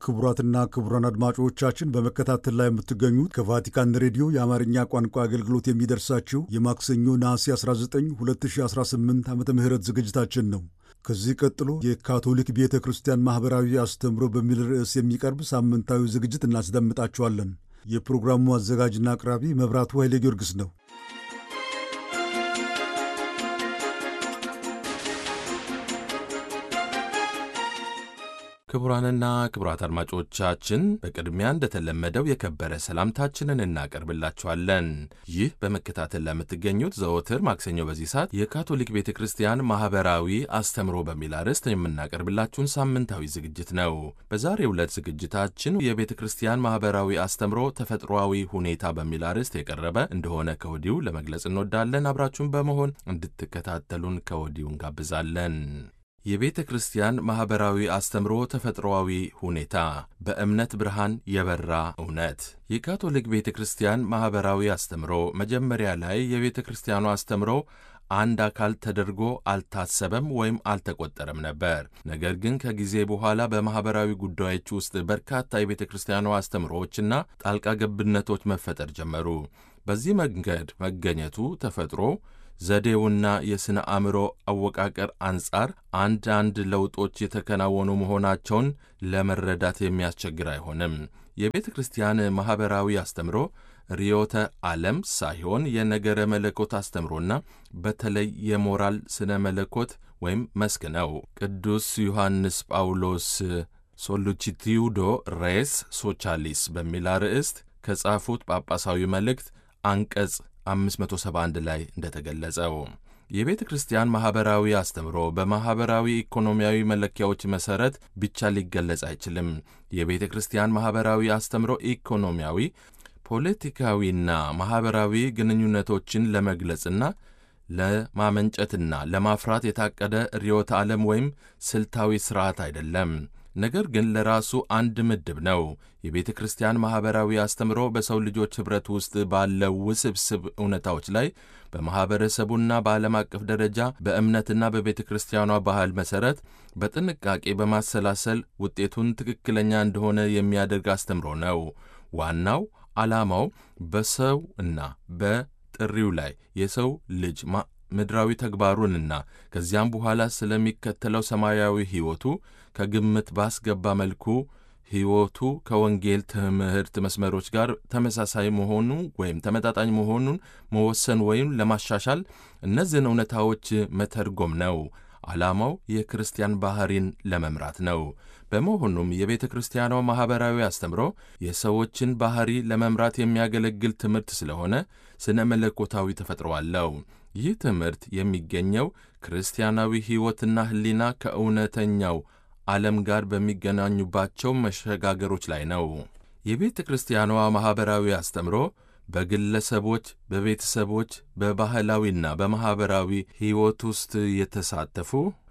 ክቡራትና ክቡራን አድማጮቻችን በመከታተል ላይ የምትገኙት ከቫቲካን ሬዲዮ የአማርኛ ቋንቋ አገልግሎት የሚደርሳችሁ የማክሰኞ ነሐሴ 19 2018 ዓ ም ዝግጅታችን ነው። ከዚህ ቀጥሎ የካቶሊክ ቤተ ክርስቲያን ማኅበራዊ አስተምሮ በሚል ርዕስ የሚቀርብ ሳምንታዊ ዝግጅት እናስደምጣችኋለን። የፕሮግራሙ አዘጋጅና አቅራቢ መብራቱ ኃይሌ ጊዮርጊስ ነው። ክቡራንና ክቡራት አድማጮቻችን በቅድሚያ እንደተለመደው የከበረ ሰላምታችንን እናቀርብላችኋለን። ይህ በመከታተል ለምትገኙት ዘወትር ማክሰኞ በዚህ ሰዓት የካቶሊክ ቤተ ክርስቲያን ማኅበራዊ አስተምሮ በሚል አርዕስት የምናቀርብላችሁን ሳምንታዊ ዝግጅት ነው። በዛሬው ዕለት ዝግጅታችን የቤተ ክርስቲያን ማኅበራዊ አስተምሮ ተፈጥሯዊ ሁኔታ በሚል አርዕስት የቀረበ እንደሆነ ከወዲሁ ለመግለጽ እንወዳለን። አብራችሁን በመሆን እንድትከታተሉን ከወዲሁ እንጋብዛለን። የቤተ ክርስቲያን ማኅበራዊ አስተምሮ ተፈጥሮአዊ ሁኔታ በእምነት ብርሃን የበራ እውነት። የካቶሊክ ቤተ ክርስቲያን ማኅበራዊ አስተምሮ መጀመሪያ ላይ የቤተ ክርስቲያኑ አስተምሮ አንድ አካል ተደርጎ አልታሰበም ወይም አልተቆጠረም ነበር። ነገር ግን ከጊዜ በኋላ በማኅበራዊ ጉዳዮች ውስጥ በርካታ የቤተ ክርስቲያኑ አስተምሮዎችና ጣልቃ ገብነቶች መፈጠር ጀመሩ። በዚህ መንገድ መገኘቱ ተፈጥሮ ዘዴውና የሥነ አእምሮ አወቃቀር አንጻር አንዳንድ ለውጦች የተከናወኑ መሆናቸውን ለመረዳት የሚያስቸግር አይሆንም። የቤተ ክርስቲያን ማኅበራዊ አስተምሮ ርዕዮተ ዓለም ሳይሆን የነገረ መለኮት አስተምሮና በተለይ የሞራል ስነ መለኮት ወይም መስክ ነው። ቅዱስ ዮሐንስ ጳውሎስ ሶሉቺቲዩዶ ሬስ ሶቻሊስ በሚል አርዕስት ከጻፉት ጳጳሳዊ መልእክት አንቀጽ 571 ላይ እንደተገለጸው የቤተ ክርስቲያን ማኅበራዊ አስተምሮ በማኅበራዊ ኢኮኖሚያዊ መለኪያዎች መሠረት ብቻ ሊገለጽ አይችልም። የቤተ ክርስቲያን ማኅበራዊ አስተምሮ ኢኮኖሚያዊ፣ ፖለቲካዊና ማኅበራዊ ግንኙነቶችን ለመግለጽና ለማመንጨትና ለማፍራት የታቀደ ርዕዮተ ዓለም ወይም ስልታዊ ሥርዓት አይደለም። ነገር ግን ለራሱ አንድ ምድብ ነው። የቤተ ክርስቲያን ማኅበራዊ አስተምሮ በሰው ልጆች ኅብረት ውስጥ ባለው ውስብስብ እውነታዎች ላይ በማኅበረሰቡና በዓለም አቀፍ ደረጃ በእምነትና በቤተ ክርስቲያኗ ባህል መሠረት በጥንቃቄ በማሰላሰል ውጤቱን ትክክለኛ እንደሆነ የሚያደርግ አስተምሮ ነው። ዋናው ዓላማው በሰው እና በጥሪው ላይ የሰው ልጅ ምድራዊ ተግባሩንና ከዚያም በኋላ ስለሚከተለው ሰማያዊ ሕይወቱ ከግምት ባስገባ መልኩ ሕይወቱ ከወንጌል ትምህርት መስመሮች ጋር ተመሳሳይ መሆኑ ወይም ተመጣጣኝ መሆኑን መወሰን ወይም ለማሻሻል እነዚህን እውነታዎች መተርጎም ነው። ዓላማው የክርስቲያን ባሕሪን ለመምራት ነው። በመሆኑም የቤተ ክርስቲያኗ ማኅበራዊ አስተምሮ የሰዎችን ባሕሪ ለመምራት የሚያገለግል ትምህርት ስለሆነ ስነ መለኮታዊ ተፈጥሮ አለው። ይህ ትምህርት የሚገኘው ክርስቲያናዊ ሕይወትና ሕሊና ከእውነተኛው ዓለም ጋር በሚገናኙባቸው መሸጋገሮች ላይ ነው። የቤተ ክርስቲያኗ ማኅበራዊ አስተምሮ በግለሰቦች፣ በቤተሰቦች፣ በባህላዊና በማኅበራዊ ሕይወት ውስጥ የተሳተፉ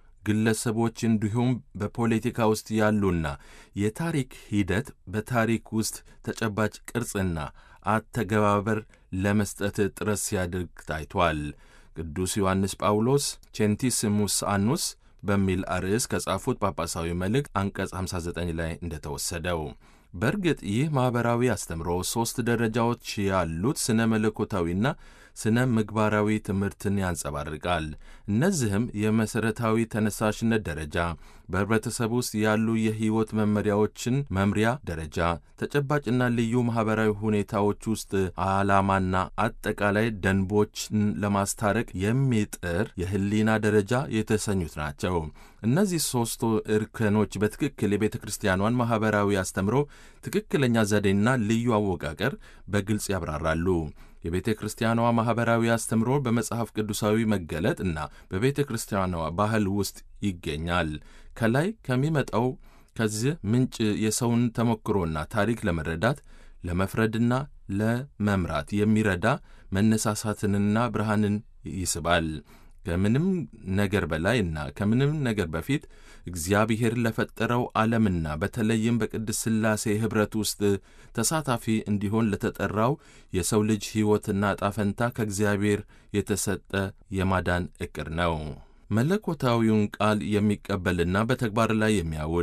ግለሰቦች እንዲሁም በፖለቲካ ውስጥ ያሉና የታሪክ ሂደት በታሪክ ውስጥ ተጨባጭ ቅርጽና አተገባበር ለመስጠት ጥረት ሲያደርግ ታይቷል። ቅዱስ ዮሐንስ ጳውሎስ ቼንቲስሙስ አኑስ በሚል አርዕስ ከጻፉት ጳጳሳዊ መልእክት አንቀጽ 59 ላይ እንደተወሰደው በእርግጥ ይህ ማኅበራዊ አስተምሮ ሦስት ደረጃዎች ያሉት ስነ መለኮታዊና ስነ ምግባራዊ ትምህርትን ያንጸባርቃል። እነዚህም የመሠረታዊ ተነሳሽነት ደረጃ፣ በኅብረተሰብ ውስጥ ያሉ የሕይወት መመሪያዎችን መምሪያ ደረጃ፣ ተጨባጭና ልዩ ማኅበራዊ ሁኔታዎች ውስጥ ዓላማና አጠቃላይ ደንቦችን ለማስታረቅ የሚጥር የሕሊና ደረጃ የተሰኙት ናቸው። እነዚህ ሦስቱ እርከኖች በትክክል የቤተ ክርስቲያኗን ማኅበራዊ አስተምሮ ትክክለኛ ዘዴና ልዩ አወቃቀር በግልጽ ያብራራሉ። የቤተ ክርስቲያኗ ማኅበራዊ አስተምሮ በመጽሐፍ ቅዱሳዊ መገለጥ እና በቤተ ክርስቲያኗ ባህል ውስጥ ይገኛል። ከላይ ከሚመጣው ከዚህ ምንጭ የሰውን ተሞክሮና ታሪክ ለመረዳት ለመፍረድና ለመምራት የሚረዳ መነሳሳትንና ብርሃንን ይስባል። ከምንም ነገር በላይ እና ከምንም ነገር በፊት እግዚአብሔር ለፈጠረው ዓለምና በተለይም በቅድስት ሥላሴ ኅብረት ውስጥ ተሳታፊ እንዲሆን ለተጠራው የሰው ልጅ ሕይወትና ጣፈንታ ከእግዚአብሔር የተሰጠ የማዳን ዕቅድ ነው። መለኮታዊውን ቃል የሚቀበልና በተግባር ላይ የሚያውል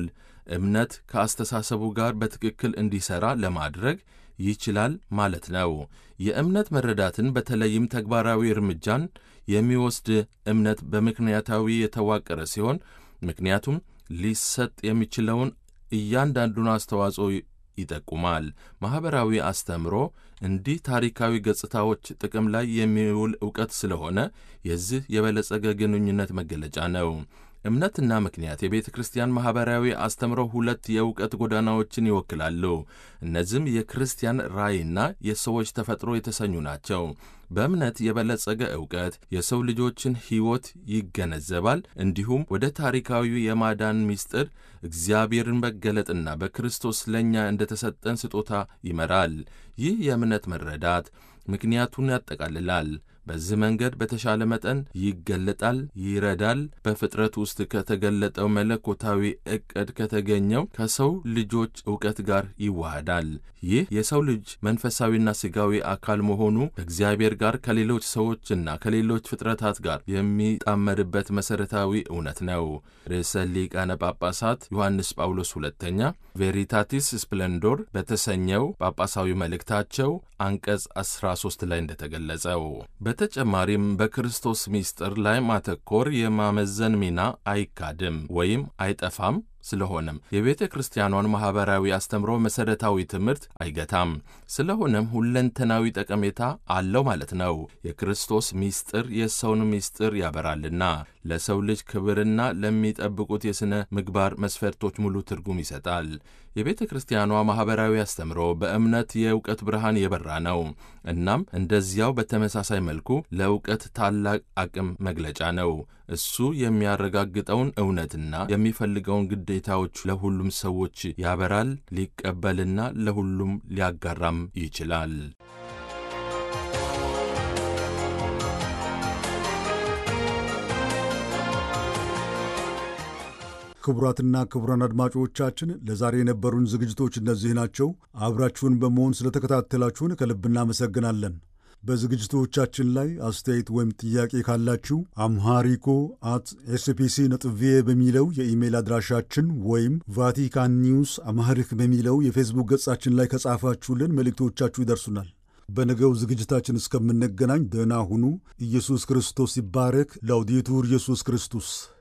እምነት ከአስተሳሰቡ ጋር በትክክል እንዲሠራ ለማድረግ ይችላል ማለት ነው። የእምነት መረዳትን በተለይም ተግባራዊ እርምጃን የሚወስድ እምነት በምክንያታዊ የተዋቀረ ሲሆን ምክንያቱም ሊሰጥ የሚችለውን እያንዳንዱን አስተዋጽኦ ይጠቁማል። ማኅበራዊ አስተምሮ እንዲህ ታሪካዊ ገጽታዎች ጥቅም ላይ የሚውል ዕውቀት ስለሆነ የዚህ የበለጸገ ግንኙነት መገለጫ ነው። እምነትና ምክንያት የቤተ ክርስቲያን ማኅበራዊ አስተምሮ ሁለት የእውቀት ጎዳናዎችን ይወክላሉ። እነዚህም የክርስቲያን ራእይና የሰዎች ተፈጥሮ የተሰኙ ናቸው። በእምነት የበለጸገ ዕውቀት የሰው ልጆችን ሕይወት ይገነዘባል፣ እንዲሁም ወደ ታሪካዊ የማዳን ምስጢር እግዚአብሔርን መገለጥና በክርስቶስ ለእኛ እንደተሰጠን ስጦታ ይመራል። ይህ የእምነት መረዳት ምክንያቱን ያጠቃልላል። በዚህ መንገድ በተሻለ መጠን ይገለጣል፣ ይረዳል። በፍጥረት ውስጥ ከተገለጠው መለኮታዊ ዕቅድ ከተገኘው ከሰው ልጆች ዕውቀት ጋር ይዋሃዳል። ይህ የሰው ልጅ መንፈሳዊና ሥጋዊ አካል መሆኑ ከእግዚአብሔር ጋር ከሌሎች ሰዎችና ከሌሎች ፍጥረታት ጋር የሚጣመርበት መሠረታዊ እውነት ነው። ርዕሰ ሊቃነ ጳጳሳት ዮሐንስ ጳውሎስ ሁለተኛ ቬሪታቲስ ስፕሌንዶር በተሰኘው ጳጳሳዊ መልእክታቸው አንቀጽ 13 ላይ እንደተገለጸው በተጨማሪም በክርስቶስ ምስጢር ላይ ማተኮር የማመዘን ሚና አይካድም ወይም አይጠፋም። ስለሆነም የቤተ ክርስቲያኗን ማኅበራዊ አስተምሮ መሠረታዊ ትምህርት አይገታም። ስለሆነም ሁለንተናዊ ጠቀሜታ አለው ማለት ነው። የክርስቶስ ምስጢር የሰውን ምስጢር ያበራልና ለሰው ልጅ ክብርና ለሚጠብቁት የሥነ ምግባር መስፈርቶች ሙሉ ትርጉም ይሰጣል። የቤተ ክርስቲያኗ ማኅበራዊ አስተምሮ በእምነት የእውቀት ብርሃን የበራ ነው። እናም እንደዚያው በተመሳሳይ መልኩ ለእውቀት ታላቅ አቅም መግለጫ ነው። እሱ የሚያረጋግጠውን እውነትና የሚፈልገውን ግዴታዎች ለሁሉም ሰዎች ያበራል፣ ሊቀበልና ለሁሉም ሊያጋራም ይችላል። ክቡራትና ክቡራን አድማጮቻችን ለዛሬ የነበሩን ዝግጅቶች እነዚህ ናቸው። አብራችሁን በመሆን ስለተከታተላችሁን ከልብ እናመሰግናለን። በዝግጅቶቻችን ላይ አስተያየት ወይም ጥያቄ ካላችሁ አምሃሪኮ አት ኤስፒሲ ነጥብ ቪኦኤ በሚለው የኢሜይል አድራሻችን ወይም ቫቲካን ኒውስ አምሃሪክ በሚለው የፌስቡክ ገጻችን ላይ ከጻፋችሁልን መልእክቶቻችሁ ይደርሱናል። በነገው ዝግጅታችን እስከምንገናኝ ደህና ሁኑ። ኢየሱስ ክርስቶስ ይባረክ። ላውዴቱር ኢየሱስ ክርስቶስ